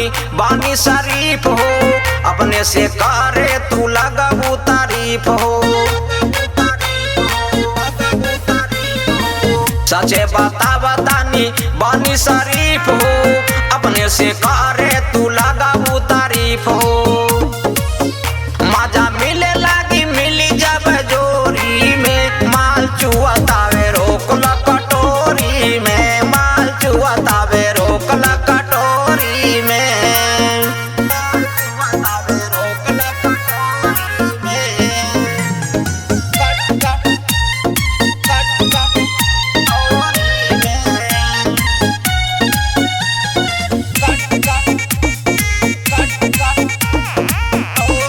बतानी बानी शरीफ हो अपने से करे तू लगबू तारीफ हो सचे बता बतानी बानी शरीफ हो अपने से करे तू लगाबू तारीफ हो मजा मिले लागी मिली जब जोरी में माल चुआतावे रोकला कटोरी में माल चुआतावे रोकला कटोरी में चुआतावे रोकला कटोरी में कट कट कट कट कटोरी में कट कट कट कट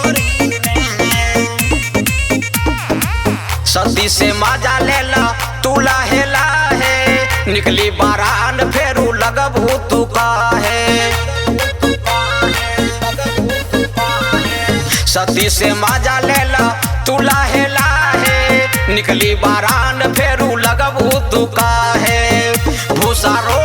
सती से मजा लेला तू लाहे लाहे निकली बारान फेरू लगबू तू काहे सती से मजा लेला तू लाहे लाहे निकली बारान फेरू लगबू तू काहे भूसा रो